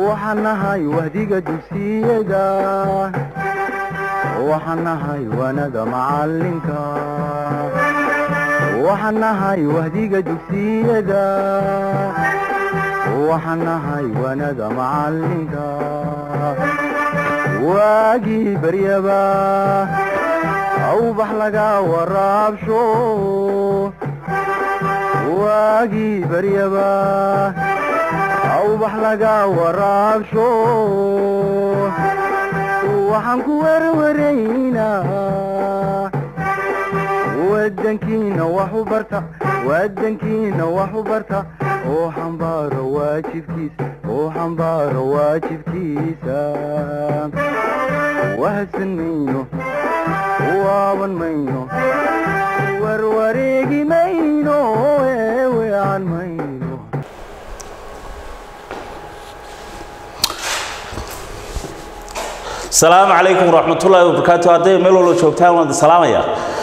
waxaan nahay wahdiga dugsiyada waxaan nahay wanada macalinka waxaan nahay wahdiga dugsiyada waxaan nahay wanada macalinka waagii baryaba awbax laga waraabsho waagii baryaba awbax laga waraabsho waxaan ku werwaraynaa wadankiina wax u barta wadankiina wax u barta oo xambaaro waajibkiisa oo xambaaro waajibkiisa wahadsan mayno waaban mayno warwareegi mayno eewean mayno asalaamu calaykum waraxmatullaahi wabarakaatu hadday meel walba joogtaan waan salaamaya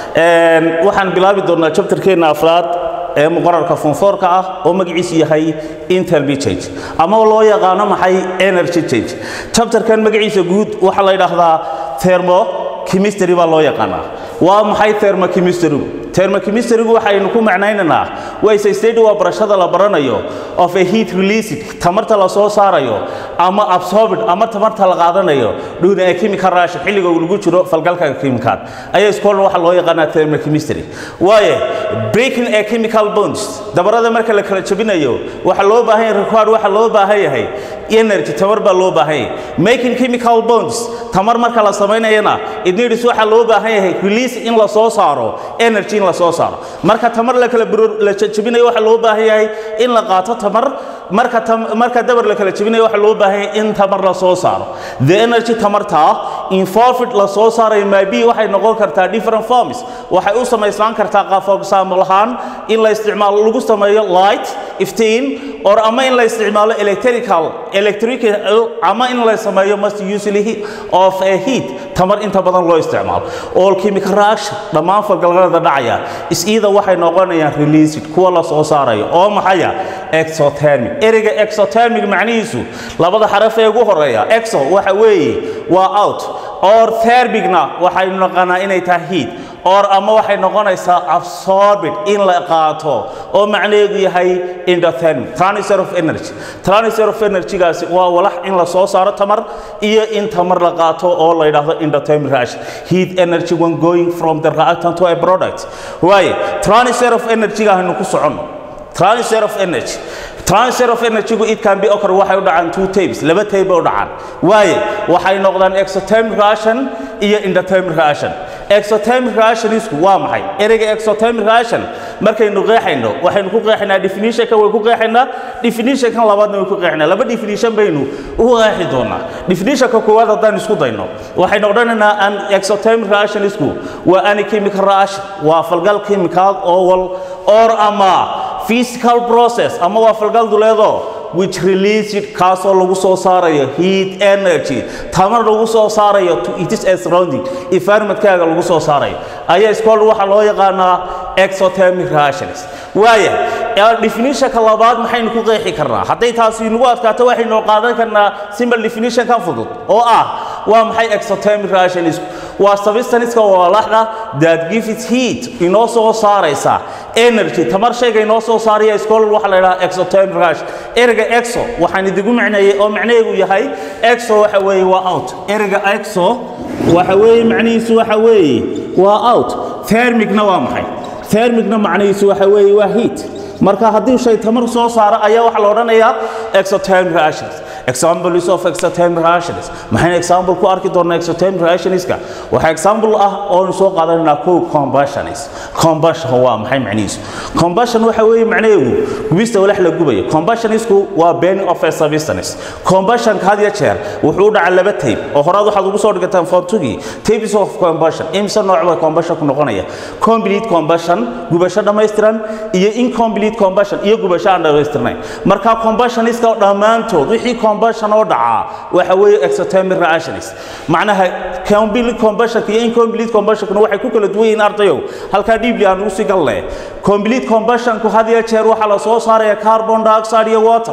waxaan bilaabi doonnaa jabtarkeenna afraad ee muqararka fonfoorka ah oo magaciisu yahay interby change ama loo yaqaano maxay energy change jabtarkan magaciisa guud waxaa la yidhaahdaa thermo chemistry baa loo yaqaanaa waa maxay thermochemistrygu thermochemistrygu waxaynu ku macnaynaynaa wayse state waa barashada la baranayo of a heat released tamarta la soo saarayo ama absorbed ama tamarta la qaadanayo dhuna a chemical reaction xilliga uu lagu jiro falgalka kimikaad ayaa iskoolna waxaa loo yaqaanaa thermochemistry waaye breaking a chemical bonds dabarada marka la kala jabinayo waxaa loo baahan yahay required waxaa loo baahan yahay energy tamar baa loo baahan yahay making chemical bonds tamar marka la samaynayana it needs waxaa loo baahan yahay release in la soo saaro energy in la soo saaro marka tamar la kala la jabinayo waxaa loo baahan yahay in la qaato tamar marka marka dabar la kala jabinayo waxaa loo baahan yahay in tamar la soo saaro the energy tamarta involved la soo saarayo maybe waxay noqon kartaa different forms waxay u samaysnaan kartaa qaab example ahaan in la isticmaalo lagu sameeyo light iftiin or ama in la isticmaalo electrical electrical ama in la sameeyo must usually of a heat tamar inta badan loo isticmaalo all chemical reaction dhammaan falgalada dhacaya is either waxay noqonayaan released kuwa la soo saarayo oo maxaya exothermic ereyga exothermic macnihiisu labada xaraf ee ugu horeeya exo waxa weeye waa out or thermicna waxaynu naqanaa inay tahay heat or ama waxay noqonaysaa absorbed in la qaato oo macnaheedu yahay endothermic transfer of energy transfer of energy-gaasi waa walax in la soo saaro tamar iyo in tamar la qaato oo la yidhaahdo endothermic reaction heat energy when going from the reactant to a product waaye transfer of energy-ga haynu ku soconno transfer of energy transfer of energy it can be occur waxay u dhacaan two types laba type u dhacaan waaye waxay noqdaan exothermic reaction iyo endothermic reaction exothermic reactionisku waa maxay ereyga exothermic reaction markaynu qeexayno waxaynu ku qeexaynaa definitionka way ku qeexaynaa definitionkan labaadna way ku qeexaynaa laba definition baynu u qeexi doonaa definitionka koowaad haddaan isku dayno waxay noqonaynaa an exothermic reactionisku waa any chemical reaction waa falgal chemical oo wal or ama physical process ama waa falgal duleedo which released kaasoo lagu soo saarayo heat energy tamar lagu soo saarayo to it is a surrounding environmentkaaga lagu soo saarayo ayaa iskool waxaa loo yaqaanaa exothermic reactions waaya definitionka labaad maxaynu ku qeexi karnaa hadday taasi nagu adkaato waxaynu qaadan karnaa simple definition kan fudud oo ah waa maxay exothermic reactions waa substanceska walaxda that gives heat inoo soo saaraysa energy tamar shayga inoo soo saaraya iskool waxa la yidhaha exothermic reaction ereyga exo waxaan idigu macneeyey oo macnaheedu yahay exo waxa weeye waa out ereyga exo waxa weeye macnihiisu waxa weeye waa out thermicna waa maxay thermicna macnihiisu waxa weeye waa heat marka haddii shay tamar soo saaro ayaa waxaa la odhanayaa exothermic reactions examples of exothermic reactions maxaynu example ku arki doonaa exothermic reactionska waxaa example ah oonu soo qaadanaynaa kow combustionis combustion waa maxay macnihiisu combustion waxa weeye macnaheedu gubista walax la gubayo combustionisku waa burning of a substance combustionka had iyo jeer wuxuu u dhacaa laba tape oo horaad waxaad ugu soo dhigataan fortugii tapes of combustion imse nooc baa combustion ku noqonaya complete combustion gubasho dhammaystiran iyo incomplete combustion iyo gubasho aan dhammaystirnayn marka combustionska dhammaantood wixii combustion oo dhacaa waxa weeye exothermic reactions macnaha complete combustion iyo incomplete combustion waxay ku kala duwan yihiin ardayow halkaa dhiibli aan ugu sii galle complete combustionku had iyo jeer waxaa la soo saaraya carbon dioxide iyo water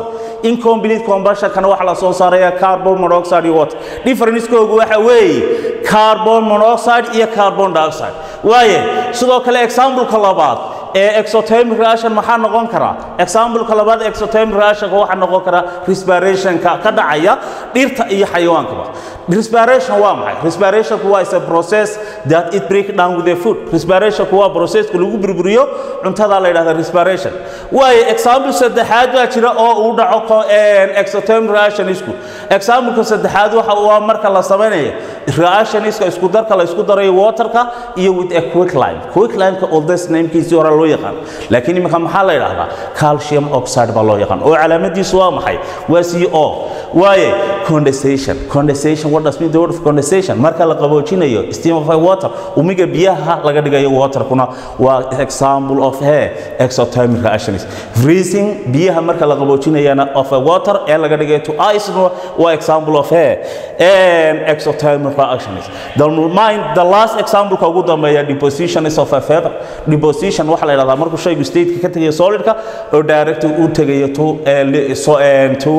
incomplete combustionkana waxaa la soo saaraya carbon monoxide iyo water differencekoogu waxa weeye carbon monoxide iyo carbon dioxide waaye sidoo kale exampleka labaad ee exothermic reaction maxaa noqon karaa exampleka labaad exothermic reactionka waxaa noqon karaa respirationka ka dhacaya dhirta iyo xayawaankaba respiration waa maxay respirationku waa is a process that it break down with the food respirationku waa processka lagu burburiyo cuntada la yidhahda respiration waayo example saddexaad baa jira oo uu dhaco exothermic reactionisku exampleka saddexaad waxa waa marka la samaynayo reactioniska isku darka la isku darayo waterka iyo with a quicklime quicklime-ka oldest namekiisii hore loo yaqaan laakiin iminka maxaa la yidhahdaa calcium oxide baa loo yaqaan oo calaamadiisu waa maxay waa c o waaye condensation condensation what does mean the word of condensation marka la qaboojinayo steam of water umiga biyaha laga dhigayo waterkuna waa example of hair exothermic reactions freezing biyaha marka la qaboojinayana of a water ee laga dhigayo to ice waa example of hair and exothermic reactions the mind the last example ka ugu dambeeya deposition is of a feather deposition waxa la yidhahdaa markuu shaygu state ka tagayo solidka oo direct u tagayo to so to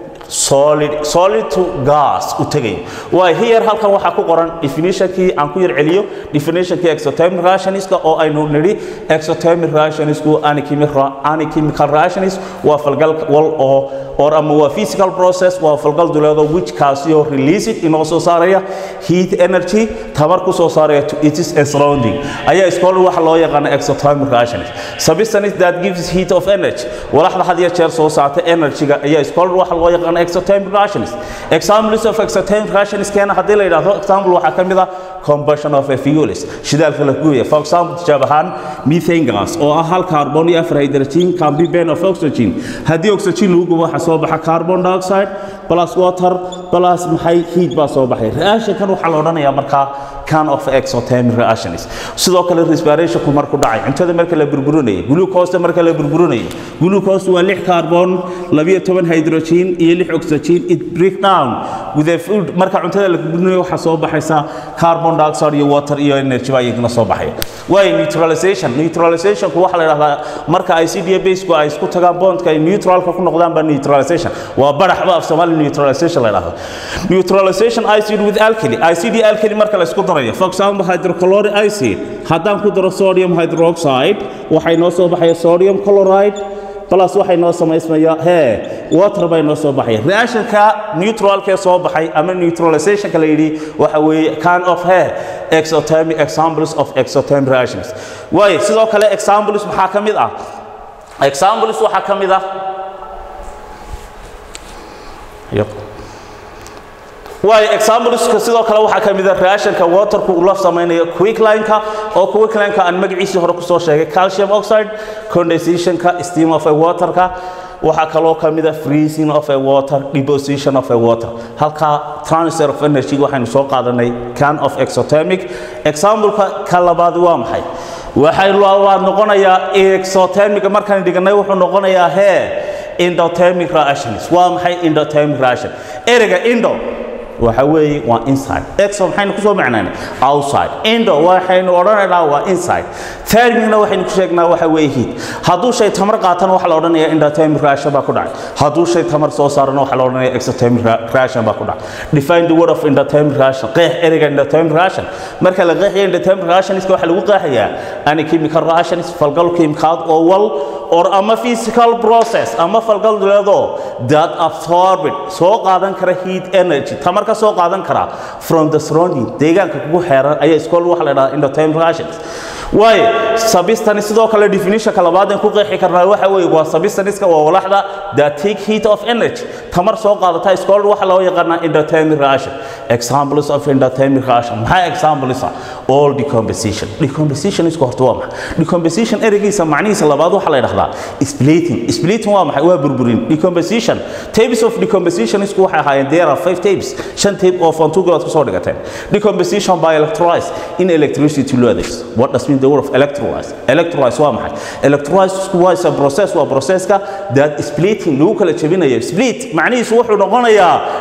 solid solid to gas u tagay waa here halkan waxaa ku qoran definitionkii aan ku yar celiyo definitionkii exothermic reactionska oo aynu nidhi exothermic reactionisku anchemical reactionist waa falgal wal oo or ama waa physical process waa falgal duleedo which kaasio release it inoo soo saaraya heat energy tamar ku soo saaraya to its surrounding ayaa iskool waxa loo yaqaan exothermic reactionist substance that gives heat of energy walaxda had iyo jeer soo saarta energy-ga ayaa iskool waxa loo yaqaan exothermic reactions examples of exothermic reactions keena haddii la yidhaahdo example waxaa ka mid ah combustion of a fuels shidaalka la guya for example tijaab ahaan methane gas oo ah hal carbon iyo afar hydrogen can be burn of oxygen haddii oxygen lagu gubo waxaa soo baxa carbon dioxide plus water plus maxay heat baa soo baxay reactionkan waxaa la odhanayaa markaa can of exothermic reactions sidoo kale respirationku markuu dhacay cuntada marka la burburinayo glucose marka la burburinayo glucose waa lix carbon labiyo toban hydrogen iyo lix oxygen it break down with a food marka cuntada la burburinayo waxaa soo baxaysa carbon dioxide iyo water iyo energy baa iyaguna soo baxaya waayo neutralization neutralizationku waxaa la yidhahdaa marka ay cda basku ay isku tagaan bondka ay neutralka ku noqdaan baa neutralization waa baraxba af soomaali neutralization la yidhahdo neutralization acid with alkali acid alkali marka la isku darayo for example hydrochloric acid haddaan ku daro sodium hydroxide waxay noo soo baxaya sodium chloride plus waxay noo samaysmaya hee water bay noo soo baxaya reactionka neutralkee soo baxay ama neutralizationka la yidhi waxa weeye can of hair exothermic examples of exothermic reactions waayo sidoo kale examples maxaa ka mid ah examples waxaa ka mid ah yep. waayo exampleska sidoo kale waxaa ka mid a reactionka waterku uu la samaynayo quicklineka oo quicklineka aan magaciisii hore kusoo sheegay calcium oxide condensationka steam of a waterka waxaa kaloo ka mid a freezing of a water deposition of a water halka transfer of energy waxaynu soo qaadanay can of exothermic exampleka ka labaad waa maxay waxay waa noqonayaa exothermic markaan dhiganay wuxuu noqonayaa hee endothermic reactions waa maxay endothermic reaction ereyga indo waxa weeye waa inside exo maxaynu kusoo macnaynay outside indo waxaynu odhanaynaa waa inside thermicna waxaynu ku sheegnaa waxa weeye heat hadduu shay tamar qaatana waxaa la odhanayaa endothermic reaction baa ku dhacay hadduu shay tamar soo saarana waxaa la odhanayaa exothermic reaction baa ku dhacay define the word of endothermic reaction qeex ereyga endothermic reaction marka la qeexayo endothermic reactionska waxaa lagu qeexayaa any chemical reactions falgal kiimikaad oo wal or ama physical process ama falgal duleedoo that absorbed soo qaadan kara heat energy tamar ka soo qaadan kara from the surrounding deegaanka kugu xeeran ayaa iskool waxa la dhahdaa endothermic reactions waayo substance sidoo kale definitionka labaad aan ku qeexi karnaa waxa weeye waa substance-ka waa walaxda that take heat of energy tamar soo qaadata iskool waxa loo yaqaanaa endothermic reaction examples of endothermic reaction maxaa examples ah all decomposition decomposition isku horta waa maxay decomposition ereygiisa macnihiisa labaad waxa la yidhahdaa splitting splitting waa maxay waa burburin decomposition types of decomposition isku waxay ahaayeen there are five types shan type oo fontugalaad kusoo dhigateen decomposition by electrolyze in electricity loo adeegso what does mean the word of electrolyze electrolyze waa maxay electrolyze isku waa is a process waa processka that splitting lagu kala jebinayo split macnihiisu wuxuu noqonayaa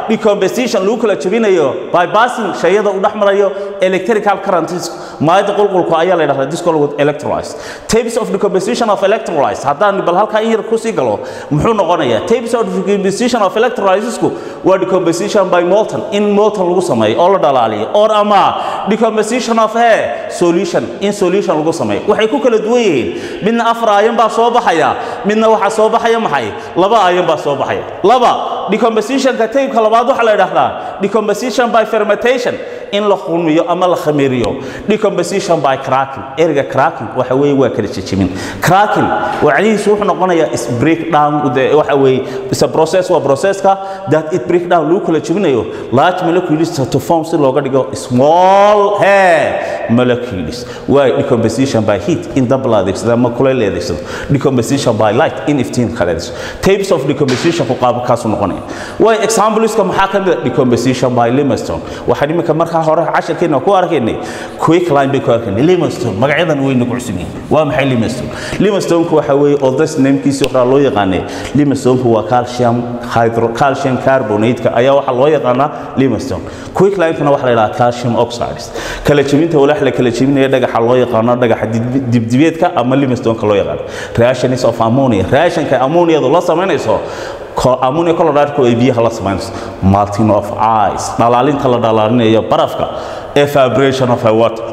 decomposition lagu kala jebinayo bypassing shayada u dhex marayo electrical currents maayada qulqulku ayaa la yidhahdaa disco lagu electrolytes types of decomposition of electrolytes haddaan bal halkaa in yar ku sii galo muxuu noqonayaa types of decomposition of electrolytesku waa decomposition by molten in molten lagu sameeyo oo la dhalaaliyo or ama decomposition of air solution in solution lagu sameeyo waxay ku kala duwan yihiin midna afar ayan baa soo baxaya midna waxaa soo baxaya maxay laba ayan baa soo baxaya laba decompositionka taybka labaad waxaa la yidhaahdaa decomposition by fermentation in la qulmiyo ama la khamiriyo decomposition by cracking erga cracking waxa weeye waa kala jejebin cracking wacdihiisu wuxuu noqonayaa is break down the waxa weeye is a process waa processka that it break down lagu kala jebinayo large molecules to form si looga dhigo small hair molecules waa decomposition by heat in dab la adeegsado ama kuleyl la adeegsado decomposition by light in iftiin kala adeegsado types of decomposition ku qaabkaasu noqonaya waa exampleska maxaa ka mid ah decomposition by limestone waxaan iminka markaa hore casharkeena ku arkaynay quick line bay ku arkaynay limestone magacyadan way nagu cusub yihiin waa maxay limestone limestonku waxa weeye odas namekiisii horaa loo yaqaanay limestonku waa calcium hydro calcium carbonate ayaa waxaa loo yaqaanaa limestone quick linekana waxaa la yidhaha calcium oxides kala jebinta walax la kala jebinaya dhagaxa loo yaqaano dhagaxa dibdibeedka ama limestoneka loo yaqaano reactions of ammonia reactionka ammoniadu la samaynayso ammonia chloride ay biyaha la samaynayso melting of ice dhalaalinta la dhalaalinayo barafka evaporation of water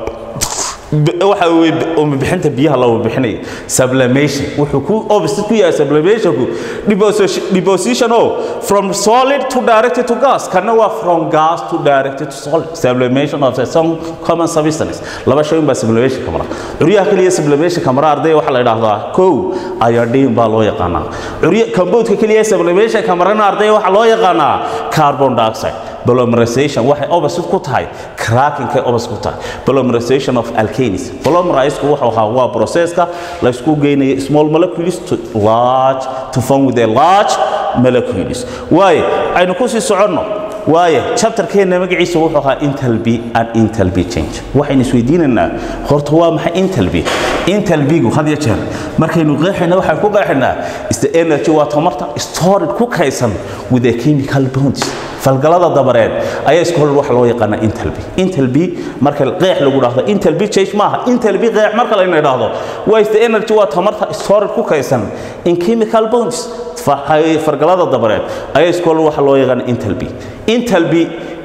waxa weeye bixinta biyaha la bixinayo sublimation wuxuu ku opposite ku yahay sublimationku deposition oh from solid to directed to gas kana waa from gas to directed to solid sublimation of some common substance laba shay baa sublimation kamara curyaha kaliya sublimation kamara arday waxa la yiraahdaa kow iodine baa loo yaqaanaa curya compoundka kaliya sublimation kamarana arday waxa loo yaqaanaa carbon dioxide polymerization waxay opposite ku tahay cracking kay opposite ku tahay polymerization of alkanes polymerizeku wuxuu ahaa waa processka la isku geynayo small molecules to large to form with a large molecules waaye aynu ku sii soconno waaye chapterkeena magaciisa wuxuu ahaa intalby and intalby change waxaynu isweydiinaynaa horta waa maxay intalby intalbygu had iyo jeer markaynu qeexayna waxaan ku qeexaynaa is the energy waa tamarta stored ku kaysan with a chemical bonds falgalada dabareed ayaa isku hor waxa loo yaqaana intalby intalby marka qeex lagu dhaahdo intalby change maaha intalby qeex marka la yidhaahdo waa is the energy waa tamarta stored ku kaysan in chemical bonds fargalada dabareed ayaa isku hor waxa loo yaqaana intalby intalby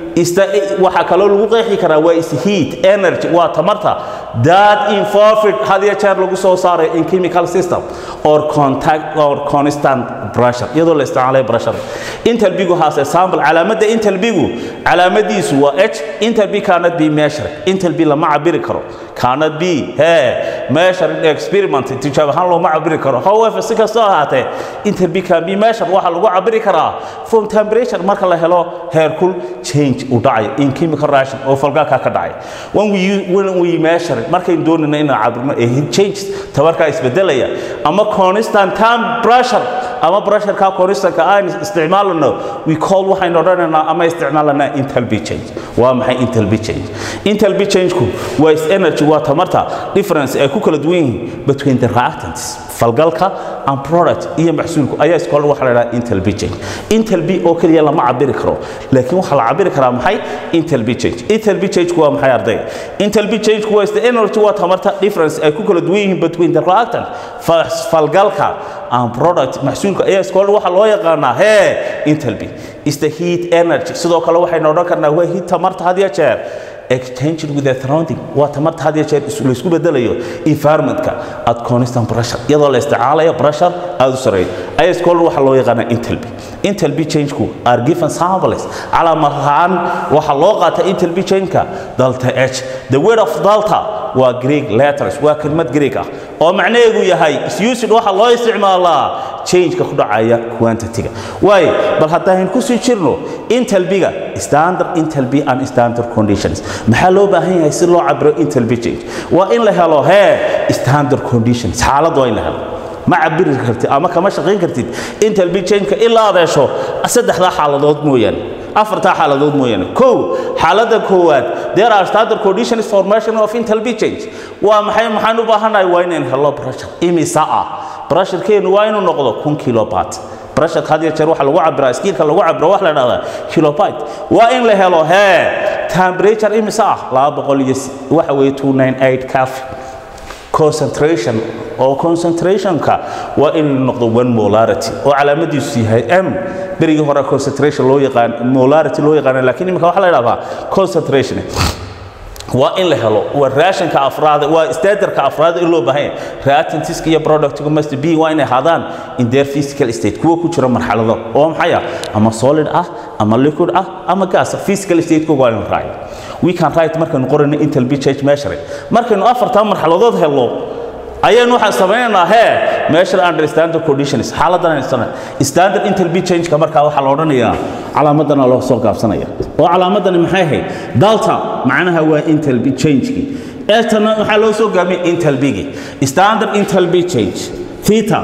waxaa kaloo lagu qeexi karaa waa is heat energy waa tamarta that involved had iyo jeer lagu soo saaray in chemical system or contact or constant pressure iyadoo la isticmaalay pressure intalbigu has a sample calaamadda intalbigu calaamadiisu waa h intalbi cannot be measured intalbi lama cabiri karo cannot be he measured experiment tijaab ahaan looma cabiri karo however si kastoo ahaatee intalbi can be measured waxaa lagu cabiri karaa from temperature marka la helo heerkul change u dhacayo in chemical reaction oo falgalka ka dhacay when we when we measure markaynu doonayno inaan cabirno ee heat changes tabarkaa isbedelaya ama constant time pressure ama pressureka constantka aan isticmaalano we call waxaynu odhanaynaa ama isticmaalanaa intalby change waa maxay intalby change intalby changeku waa is energy waa tamarta difference ay ku kala duwan yihiin between the reactants falgalka and product iyo maxsuulku ayaa iskool waxa la yidhaha intalby change intalby oo keliya lama cabiri karo laakiin waxaa la cabiri karaa maxay intalby change intalby changeku waa maxay ardayga intalby changeku waa is the energy waa tamarta difference ay ku kala duwan yihiin between the reactant falgalka and product maxsuulka ayaa iskool waxa loo yaqaanaa hee intalby is the heat energy sidoo kale waxaynu odhan karnaa waa heat tamarta had iyo jeer exchanged with the surrounding waa tamarta had iyo jeer la isku bedelayo environmentka at constant pressure iyadoo la isticmaalayo pressure aad u sareeyo ayaa iskool waxa loo yaqaanaa intalby intalby changeku are given samples calaamad ahaan waxaa loo qaata intalby changeka delta h the word of delta waa greek letters waa kelmad greek ah oo macnaheedu yahay isused waxa loo isticmaalaa changeka ku dhacaya quantity-ga waayo bal haddaan ku sii jirno intalbiga standard intalby and standard conditions maxaa loo baahan yahay si loo cabiro intalby change waa in la helo hee standard conditions xaalad waa in la helo ma cabiri kartid ama kama shaqayn kartid intalby changeka ilaa aad hesho saddexdaa xaaladood mooyaane afartaa xaaladood mooyaane kow xaaladda koowaad there are standard conditions formation of intalby change waa maxay maxaan u baahanahay waa inaan helo pressure imisa ah pressurekeenu waa inuu noqdo kun kilobat pressureka had iyo jeer waxa lagu cabiraa skiilka lagu cabiro waxa la dhahdaa kilobyte waa in la helo hee temperature imise ah laba boqol iyo waxa weeye 298 kelvin concentration oo concentrationka waa in noqdo one molarity oo calaamadiisu yahay m berigii hore concentration loo yaqaan molarity loo yaqaan laakiin imika waxa la yidhahdaa concentration waa in la helo waa raashinka afraad waa standardka afraad in loo baahan yahay reactantiska iyo productiga must be waa inay ahaadaan in their physical state kuwa ku jira marxalado oo maxay ah ama solid ah ama liquid ah ama gas physical state kuwa waa in raacay we can write markaynu qorayno intel b change measuring markaynu afartaa marxaladood helno ayaynu waxaan samaynaynaa hee measure under standard conditions xaaladan aysan standard intel b change-ka markaa waxaa la odhanayaa calaamadana loo soo gaabsanaya oo calaamadani maxay ahayd delta macnaha waa intel b change-ki etana waxaa loo soo gaabiyay intel b-gi standard intel b change theta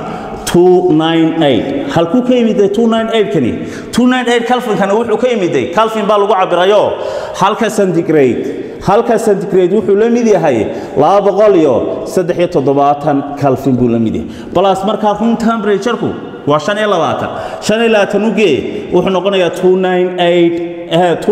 298 halkuu ka yimiday 298 kani 298 calvinkana wuxuu ka yimiday calvin baa lagu cabirayo halka centigrade halka centigrade wuxuu la mid yahay laba boqol iyo saddex iyo toddobaatan calvin buu la mid yahay balas markaa room temperatureku waa shan iyo labaatan shan iyo labaatan ugee wuxuu noqonayaa 298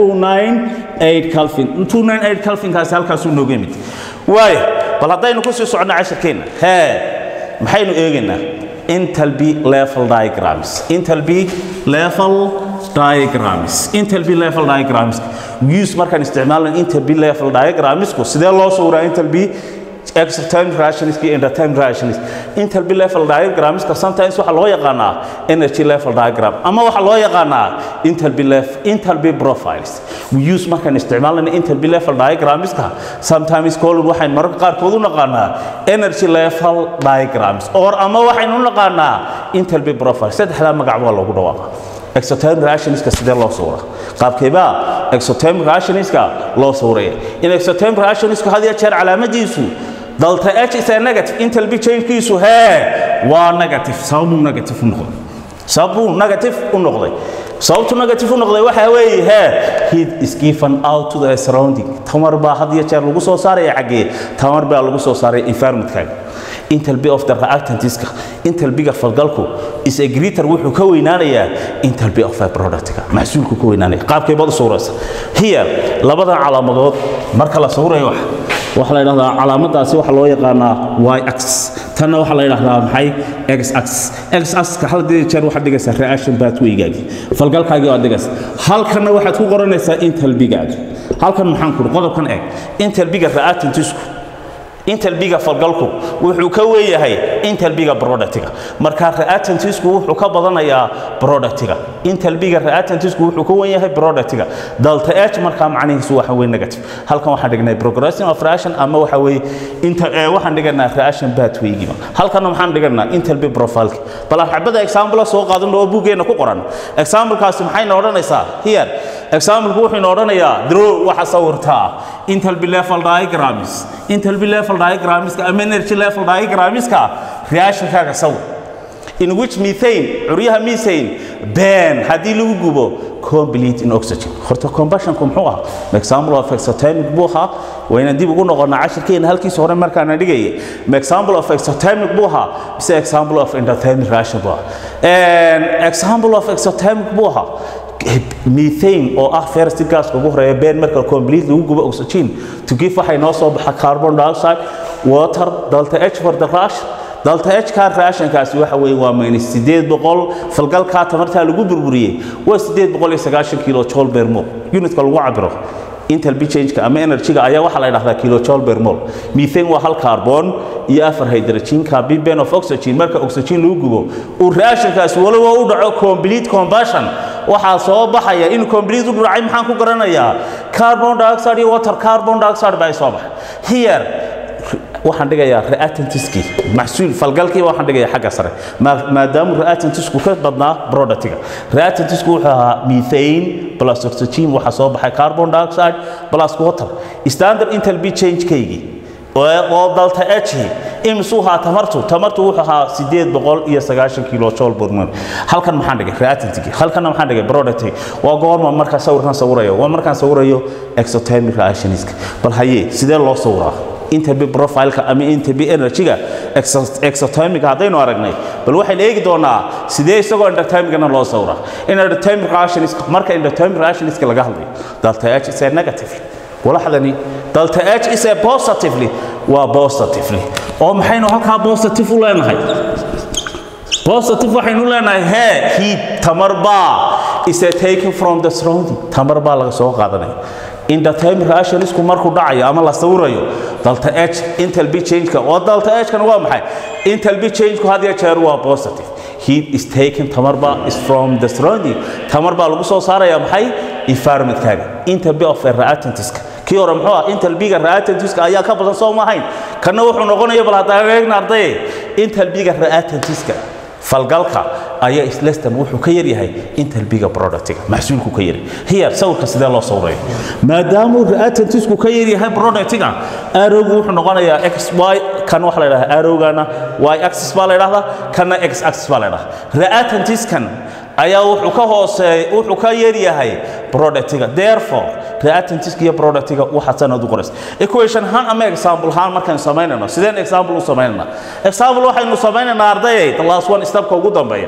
298 calvin 298 calvinkaasi halkaasuu nooga yimid waayo bal haddaynu ku sii soconno cashirkeenna hee maxaynu eegaynaa Intel B level diagrams. Intel B level diagrams. Intel B level diagrams. Use markaan isticmaalna Intel B level diagrams ku sidee loo sawraa Intel B exothermic rationist iyo endothermic rationist Intel B level diagrams ka sometimes waxa loo yaqaanaa energy level diagram ama waxa loo yaqaanaa Intel B level Intel B profiles. We use markaan isticmaalna Intel B level diagrams ka sometimes called waxaan mararka qaarkood u naqaanaa energy level diagrams or ama waxaynu u naqaanaa Intel B profile saddexda magac waa loogu dhawaaqaa exothermic rationistka sidee loo sawraa qaabkeebaa exothermic rationistka loo sawraya in exothermic rationistka had iyo jeer calaamadiisu delta h is a negative intel b changekiisu hee waa negative sababuu negative u noqday sababuu negative u noqday sababtu negative u noqday waxa weeye hee heat is given out to the surrounding tamar baa had iyo jeer lagu soo saaraya xaggee tamar baa lagu soo saaraya environmentkaaga intel b of the reactantiska intel b-ga falgalku is a greater wuxuu ka weynaanayaa intel b of a productka maxsuulku ka weynaanaya qaabkay baad u sawiraysa here labadan calaamadood marka la sawirayo wax waxaa la yidhahdaa calaamadaasi waxaa loo yaqaanaa y axis tanna waxaa la yidhahdaa maxay x axis x axiska hal dee jeer waxaad dhigaysaa reaction pathwaygaagi falgalkaagii waad dhigaysaa halkanna waxaad ku qoranaysaa intel b-gaagi halkan maxaan ku qodobkan eeg intel b-ga reactantisku intel biga falgalku wuxuu ka weeyahay intel biga productiga marka reactantisku wuxuu ka badanayaa productiga intel biga reactantisku wuxuu ka wen yahay productiga delta h markaa macnihiisu waxa weeye negative halkan waxaan dhignay progression of reaction ama waxa weeye inta ee waxaan dhiganaa reaction pathwaygiiba halkan waxaan dhiganaa intel b profile bal xabada example soo qaadan oo buugeena ku qoran examplekaasi maxayna odhanaysaa here example wuxuu ina odhanayaa draw waxa sawirtaa intel b level diagrams intel b level diagramska ama energy level diagramska reactionkaaga sawir in which methane curyaha methane ben haddii lagu gubo complete in oxygen horta combustionku muxuu ahaa example of exothermic buu ahaa wayna dib ugu noqonaa cashirkeena halkiisa hore markaana dhigaya example of exothermic buu ahaa mise example of endothermic reaction buu ahaa example of exothermic buu ahaa methane oo ah first gaska ugu horeeya been marka complete lagu gubo oxygen to give waxay noo soo baxa carbon dioxide water delta h for the reaction delta h ka reactionkaasi waxa weeye waa minus sideed boqol falgalkaa tamartaa lagu burburiyey waa sideed boqol iyo sagaashan kilo joule per mol unitka lagu cabiro intel b change-ka ama energy-ga ayaa waxaa la yidhahdaa kilojoule per mol methane waa hal carbon iyo afar hydrogen carbon of oxygen marka oxygen lagu gubo uu reactionkaasi waliba u dhaco complete combustion waxaa soo baxaya in complete u dhacay maxaan ku garanayaa carbon dioxide iyo water carbon dioxide baa soo baxay here waxaan dhigayaa reactantiskii maxsuul falgalkii waxaan dhigayaa xagga sare maadaama reactantisku ka badnaa productiga reactantisku wuxuu ahaa methane plus oxygen waxaa soo baxay carbon dioxide plus water standard intel b change-kaygii oo dalta h imisuu ahaa tamartu tamartu wuxuu ahaa sideed boqol iyo sagaashan kilo jool burman halkan maxaan dhigay reactantigii halkanna maxaan dhigay productigi waa goorma markaa sawirkan sawirayo waa markaan sawirayo exothermic reactioniska bal haye sidee loo sawiraa interb profileka ama interb energyga exothermic haddaynu aragnay bal waxaynu eegi doonaa sidee isagoo endothermicana loo sawraa in endothermic reactions marka endothermic reactionska laga hadlayo delta h is a negative walaxdani delta h is a positively waa positively oo maxaynu halkaa positive u leenahay positive waxaynu leenahay hee heat tamar baa is a taken from the surrounding tamar baa laga soo qaadanaya endothermic reactionisku markuu dhacayo ama la sawirayo delta h intalb changeka oo delta h kan waa maxay intalb changeku had iyo jeer waa positive heat is taken tamar baa is from the surrounding tamar baa lagu soo saaraya maxay environmentkaaga intalb of a reactantiska kii hore muxuu ah intalbiga reactantiska ayaa ka badan soo maahayn kana wuxuu noqonaya bal hadda eegna ardaye intalbiga reactantiska falgalka ayaa islestan wuxuu ka yaryahay intalbiga productiga maxsuulku ka yari here sawirka sidee loo sawrayo maadaamuu reactantisku ka yaryahay productiga arrowgu wuxuu noqonayaa x y kan waxa la yidhahdaa arrowgana y axis baa la yidhahdaa kana x axis baa la yidhahdaa reactantiskan ayaa wuxuu ka hooseey wuxuu ka yaryahay productiga therefore reactantiska iyo productiga waxaad sanad u qoraysa equation ahaan ama example ahaan markaynu samaynayno sideen example u samaynayna example waxaynu samaynaynaa ardayay the last one stepka ugu dambeeya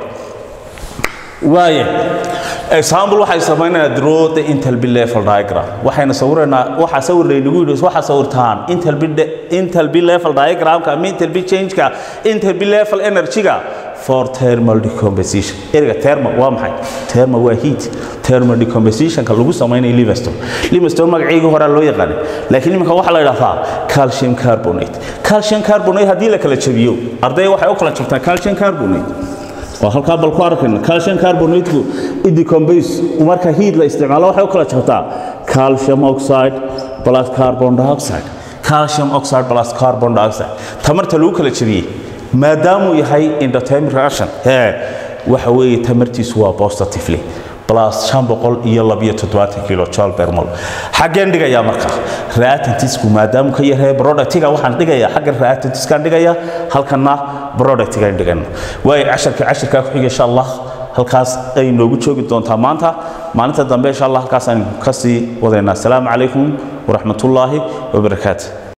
waaye example waxay samaynaynaa draw the intalbi level diagram waxayna sawiraynaa waxaa sawir laynagu yidhi waxaa sawirtaan intalbi intalbi level diagramka ama intalbi changeka intalbi level energyga for thermal decomposition erga thermal waa maxay thermal waa heat thermal decompositionka lagu samaynayo livingstone livingstone magaceygii hore loo yaqaanay laakiin iminka waxaa la yidhahdaa calcium carbonate calcium carbonate haddii la kala jabiyo arday waxay u kala jabtaa calcium carbonate waa halkaa bal ku arkayna calcium carbonateku decompose marka heat la isticmaalo waxay u kala jabtaa calcium oxide plus carbon dioxide calcium oxide plus carbon dioxide tamarta lagu kala jabiyey maadaamuu yahay endothermic reaction ee waxa weeye tamartiisu waa positively plus shan boqol iyo labiyo toddobaatan kilo joule per mol xaggeen dhigayaa marka reactantisku maadaamuu ka yahay productiga waxaan dhigayaa xagga reactantiskaan dhigaya halkana productigaan dhigana waayo casharka casharkaa ku xiga insha allah halkaas ay noogu joogi doontaa maanta maalinta dambe insha allah halkaasaan kasii wadaynaa asalaamu calaykum waraxmatullaahi wabarakaatu